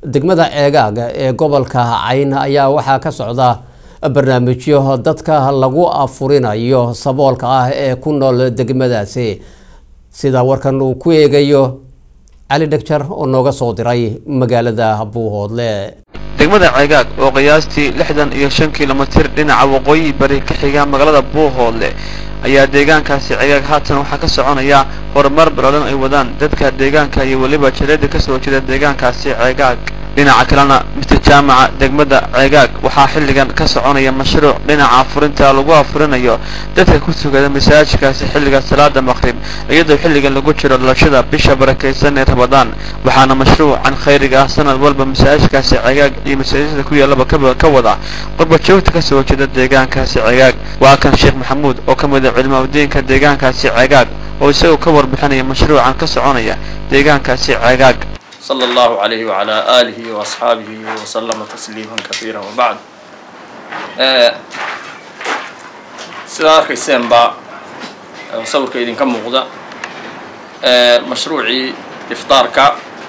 degmada ceegaaga ee gobolka cayn ayaa waxaa ka socda barnaamijyo dadka lagu afurinayo saboolka ah ee ku nool degmadaasi sida warkan uu ku eegayo cali dhegjar oo nooga soo diray magaalada buuhoodle degmada ceegaag oo qiyaastii lixdan iyo shan kilomitir dhinaca waqooyi bari ka xiga magaalada buuhoodle ayaa deegaankaasi ceegaag haatan waxaa ka soconaya horumar balaadan ay wadaan dadka deegaanka iyo weliba jaleeda ka soo jeeda deegaankaasi ceegaag dhinaca kalena mister jaamaca degmada ceegaag waxaa xilligan ka soconaya mashruuc dhinaca afurinta lagu afurinayo dadka ku sugada masaajidkaasi xilliga salaada maqrib iyadoo xilligan lagu jiro dhalashada bisha barakaysan ee rabadaan waxaana mashruucan khayriga ah sanad walba masaajidkaasi ceegaag iyo masaajidada ku yaallaba ka wada qurbajoogta ka soo jeeda deegaankaasi ceegaag waa kan sheekh maxamuud oo ka mid a culimaadudiinka deegaankaasi ceegaag oo isagoo ka warbixinaya mashruucan ka soconaya deegaankaasi ceegaag صلى الله عليه وعلى آله وأصحابه وسلم تسليما كثيرا وبعد sidaa arkayseenba sawirka idinka muuqda mashruucii iftaarka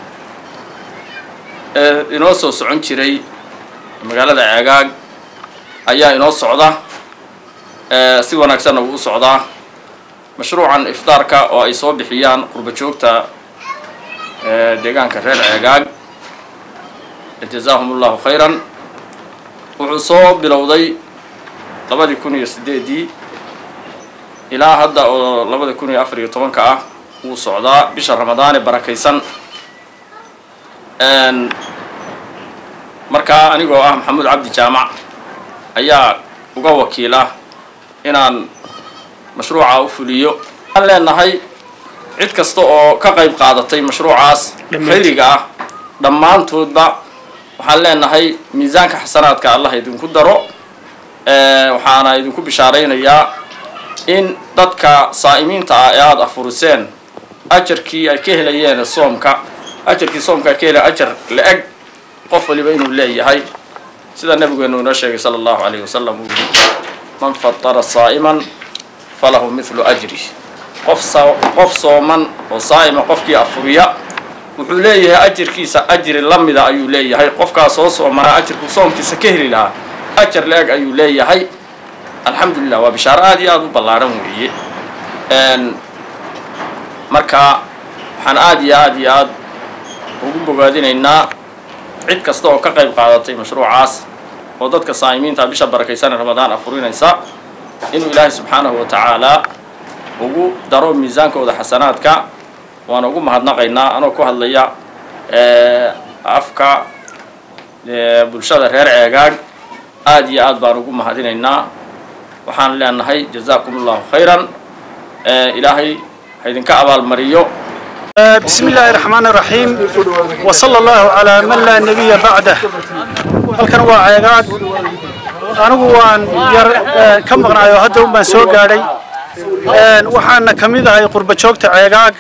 ee inoo soo socon jiray magaalada ceegaag ayaa inoo socda si wanaagsanna wuu u socdaa mashruucan iftaarka oo ay soo bixiyaan qurba joogta deegaanka reer ceegaag jazaahum allahu khayran wuxuu soo bilowday labadii kun iyo sideedii ilaa hadda oo labada kun iyo afar iyo tobanka ah wuu socdaa bisha ramadaane barakaysan markaa anigoo ah maxamuud cabdi jaamac ayaa uga wakiila inaan mashruuca u fuliyo waxaan leenahay cid kasta oo ka qayb qaadatay mashruucaas khayriga ah dhammaantoodba waxaan leenahay miisaanka xasanaadka allah idinku daro waxaana idinku bishaaraynayaa in dadka saa'imiinta ah ee aada afuriseen ajarkii ay ka helayeen soomka ajarkii soomka ay ka helayen ajar la-eg qof waliba inuu leeyahay sida nabigeenu inoo sheegay sala allahu alayhi wasalam uu yihi man fatara saa'iman falahu mithlu ajri qof qof sooman oo saa'ima qofkii afuriya wuxuu leeyahay ajirkiisa ajri la mida ayuu leeyahay qofkaas soo soomanaa ajirku soomkiisa ka heli lahaa ajar la-eg ayuu leeyahay alxamdulilah waa bishaaro aada iyo aada u ballaaran weeye marka waxaan aada iyo aada iyo aada ugu bogaadinaynaa cid kasta oo ka qayb qaadatay mashruucaas oo dadka saa'imiinta bisha barakaysan ramadaan afurinaysa inuu ilaahay subxaanahu wa tacaala ugu daro miisaankooda xasanaadka waana ugu mahadnaqaynaa anoo ku hadlaya afka bulshada reer ceegaag aada iyo aad baan ugu mahadinaynaa waxaan leenahay jazaakum allahu khayran ilaahay ha idinka abaalmariyo بسم الله الرحمن الرحيم وصلى الله على من لا نبي بعده halkan waa ceegaag anigu waan yar ka maqnaayo hadda un baan soo gaadhay waxaana ka mid ahay qurba joogta ceegaag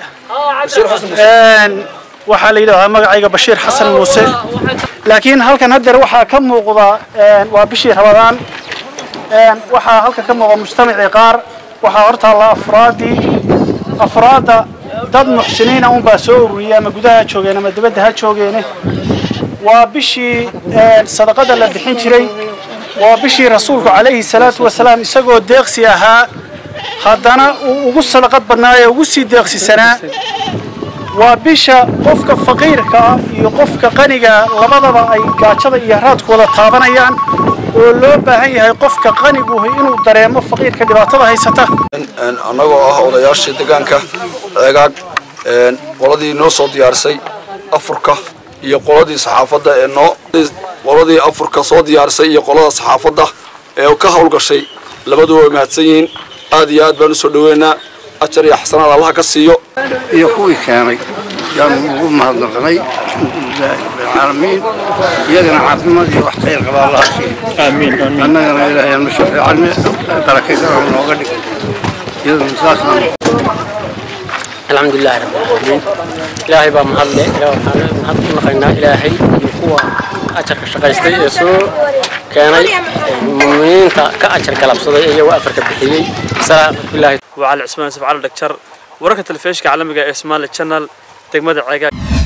waxaa la yidhahdaa magacayga bashiir xasan muuse laakiin halkan haddeer waxaa ka muuqda waa bishii rabadaan waxaa halkan ka muuqda mujtamacii qaar waxaa hortaalla afraadii afraadda dad muxsiniina unbaa soo ururiyay ama gudaha ha joogeen ama dibadda ha joogeene waa bishii sadaqada la bixin jiray waa bishii rasuulku calayhi salaatu wasalaam isagoo deeqsi ahaa haddana uu ugu sadaqad badnaaye ugu sii deeqsisanaa waa bisha qofka faqiirka ah iyo qofka qaniga labadaba ay gaajada iyo haraadku wada taabanayaan oo loo baahan yahay qofka qaniguhu inuu dareemo faqiirka dhibaatada haysata annagoo ah odayaashii deegaanka ceegaag qoladii noo soo diyaarisay afurka iyo qoladii saxaafadda ee noo qoladii afurka soo diyaarisay iyo qolada saxaafadda ee ka howlgashay labaduba way mahadsan yihiin aad iyo aad baan usoo dhaweynaa ajar iyo xasanaad allaha ka siiyo iyo kuwii keenay yaanu ugu mahadnaqnay alxamdulilaahi rabbilcaalamiin iyagana caafimaad iyo wax khayr qaba allaha siiyo aamiin annagana ilaahay aanu shafeecalne barakaysan nooga dhig iyadana saasaan الحمد لله رب العالمين إلهي بقى محله إلهي محل كنا خينا إلهي يقوى أجر كشقيستي يسوع كان المؤمنين كأجر كلام صدق أيه وأفرك بحيي سلام بالله وعلى عثمان سبع على دكتور ورقة الفيش كعلمك اسمها الشانل تجمد عقاب